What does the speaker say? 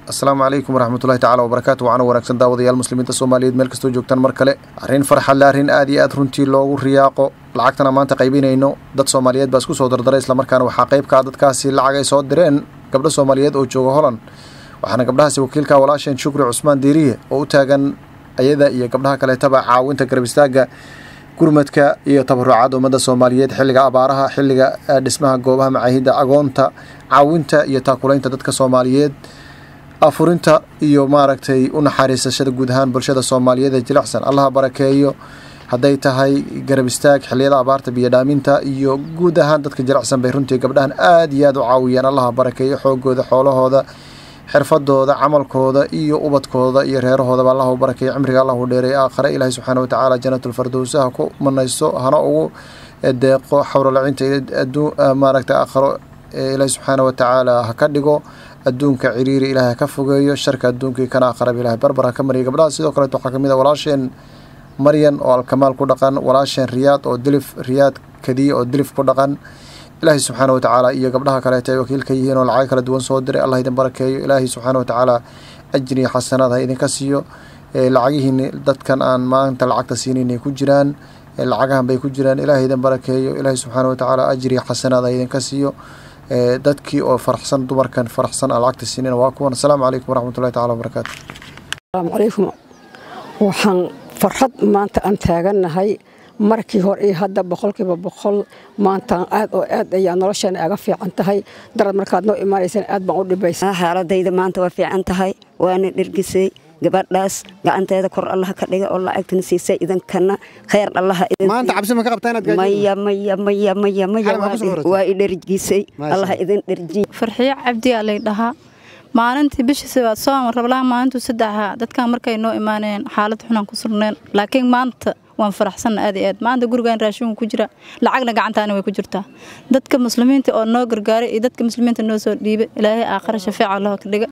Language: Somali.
asalaamu calaykum waraxmatullahi tacala wabarakaatu waana wanaagsan daawadayaal muslimiinta soomaaliyeed meel kastoo joogtaan mar kale arrin farxadle arrin aad iyo aad runtii loogu riyaaqo lacagtana maanta qaybinayno dad soomaaliyeed baa isku soo dardaray islamarkaana waxaa qayb ka ah dadkaasi lacag ay soo direen gabdho soomaaliyeed oo jooga holand waxaana gabdhahaasi wakiilka walaasheen shukri cusmaan diiriye oo u taagan ayada iyo gabdhaha kaleetaba caawinta garab istaaga gurmadka iyo tabarucaad ummadda soomaaliyeed xilliga abaaraha xilliga dhismaha goobaha macaahidda agoonta caawinta iyo taakulaynta dadka soomaaliyeed afurinta iyo maaragtay u naxariisashada guud ahaan bulshada soomaaliyeed ee jilicsan allaha barakeeyo hadday tahay garab istaag xilliyada abaarta biyodhaaminta iyo guud ahaan dadka jilicsan bay runtii gabdhahan aad iyo aad u caawiyeen allaha barakeeyo xoogooda xoolahooda xirfadooda camalkooda iyo ubadkooda iyo reerahoodaba allah u barakeeyo cimriga allah u dheereey aakhare ilaahay subxaana watacaala janatulfardowsa ha ku manaysto hana ugu deeqo xawrolacinta maaragtay aakharo ilaahay subxaana watacaala ha ka dhigo adduunka ciriiri ilaahay ha ka fogeeyo sharka adduunkii kana aqrab ilahay barbar ha ka mariya gabdhaha sidoo kaleeto waxaa kamid a walaasheen maryan oo alkamaal ku dhaqan walaasheen riyaad oo dilif riyaad kadiye oo dilif ku dhaqan ilaahay subxaana watacaala iyo gabdhaha kaleeto ay wakiilka yihiin oo lacag kala duwan soo diray allah idin barakeeyo ilaahay subxaana watacaala ajri iyo xasanaad ha idinka siiyo lacagihiin dadkan aan maanta lacagta siinaynay ku jiraan lacagahan bay ku jiraan ilaahay idin barakeeyo ilaahay subxaana watacaala ajri iyo xasanaad ha idinka siiyo dadkii oo faraxsan dumarkan faraxsan aan lacagta siinayna waa kuwan asalaamu calaykum waraxmatullahi tacala wabarakaatu asalaamu calaykum waxaan farxad maanta aan taagannahay markii hore iyo hadda boqolkiiba boqol maantaan aad oo aad ayaa nolosheena aga fiican tahay darad markaad noo imaanaysaan aad baan u dhibaysa xaaladayda maanta waa fiican tahay waana dhergisay gabadhaas gacanteeda kor allaha ka dhiga oo lacagtana siisay idankana khayr allaha maanta cabsi ma ka qabtaa inaad maya maya maya maya maya waa i dhergisay allaha idin dherjiy farxiyo cabdiyaa lay dhahaa maalintii bishii sibaad soo rablaha maalintuu saddexaa dadkan markay noo imaaneen xaalad xunaan ku surneen laakiin maanta waan faraxsanna aad iyo aad maanta gurigaan raashinka ku jira lacagna gacantaana way ku jirtaa dadka muslimiinta oo noo gargaaray iyo dadka muslimiinta noo soo dhiibay ilaahay aakhare shafeeca allaha ka dhiga